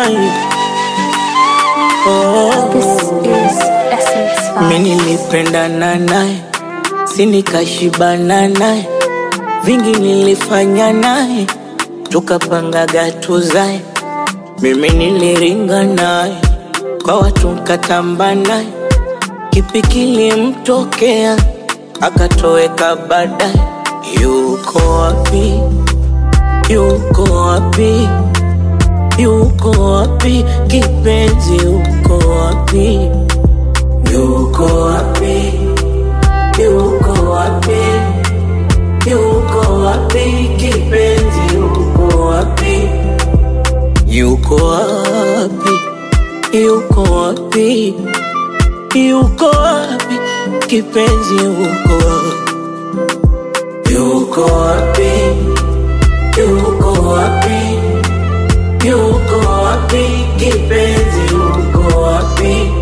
naye oh. This is Essence Mi Vibes. nilipendana naye, si nikashibana naye, vingi nilifanya naye, tukapangaga tuzae. Mimi niliringa naye, kwa watu nkatamba naye, kipi kilimtokea akatoweka baadaye. Yuko wapi? Yuko wapi? Yuko wapi? Kipenzi, yuko wapi? Yuko wapi? Yuko wapi? Yuko wapi? Kipenzi, yuko wapi? Yuko wapi? Yuko wapi? Yuko wapi? Kipenzi, yuko wapi? Yuko wapi? Yuko wapi? Yuko wapi? Kipenzi, yuko wapi?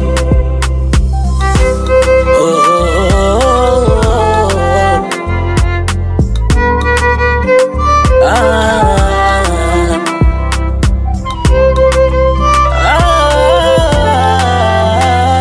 Oh, oh, oh, oh. Ah. Ah.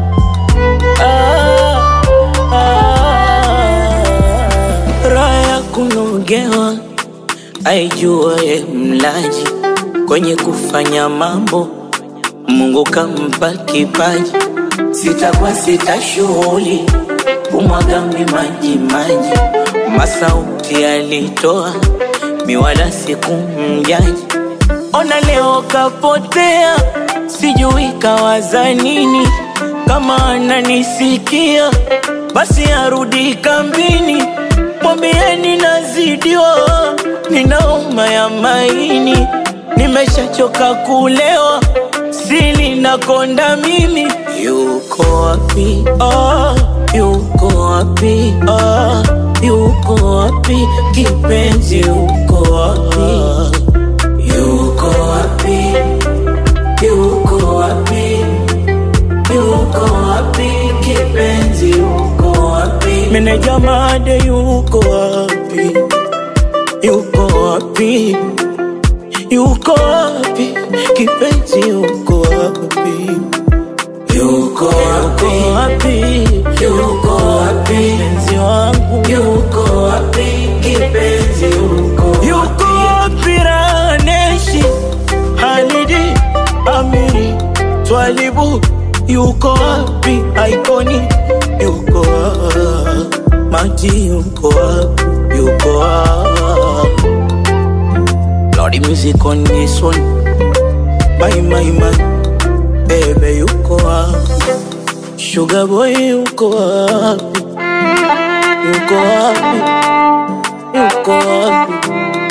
Ah. Ah. Raha ya kunogewa aijuaye mlaji kwenye kufanya mambo Mungu kampa kipaji, sitakuwa sita shughuli kumwaga mi maji maji, masauti alitoa miwala sikumjaji. Ona leo kapotea, sijui kawaza nini. Kama ananisikia basi arudi kambini, mwambieni nazidiwa, ninauma ya maini, nimeshachoka kulewa, sili nakonda mimi. Yuko wapi? Ah, yuko wapi? Ah, yuko wapi? Kipenzi, yuko wapi? Yuko wapi? Yuko wapi? Yuko wapi? Kipenzi, yuko wapi? Meneja Made yuko wapi? Yuko wapi? Yuko wapi? Kipenzi, yuko wapi? Yuko wapi? Yuko wapi? Mpenzi wangu yuko wapi? Kipenzi yuko wapi? Yuko wapi? Raneshi Halidi Amiri Twalibu yuko wapi? Aikoni yuko wapi? Maji yuko wapi? Yuko wapi? Lordy music on this one My my my Baby yuko wapi? Sugar boy yuko wapi? Yuko wapi? Yuko wapi?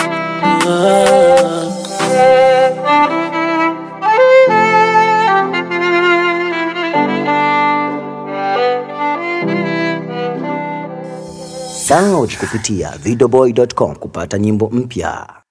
Ah. Download kupitia videoboy.com kupata nyimbo mpya.